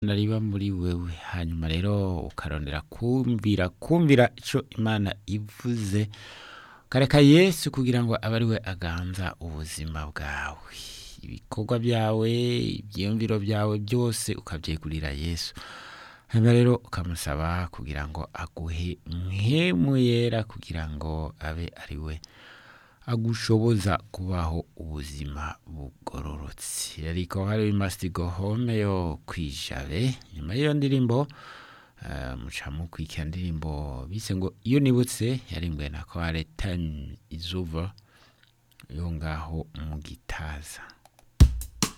riba muri wewe hanyuma rero ukarondera kumvira kumvira icyo imana ivuze ukareka yesu kugira ngo abe ari we aganza ubuzima bwawe ibikorwa byawe ibyiyumviro byawe byose ukabyegurira yesu hanyuma rero ukamusaba kugira ngo aguhe nkemu yera kugira ngo abe ari we agushoboza kubaho ubuzima bugororotse ariko hari must go home yo kwijabe nyuma y'iyo ndirimbo eh, muca mukurikira indirimbo bise ngo iyo nibutse yarimbuwe na kware time is over yo ngaho mu gitaza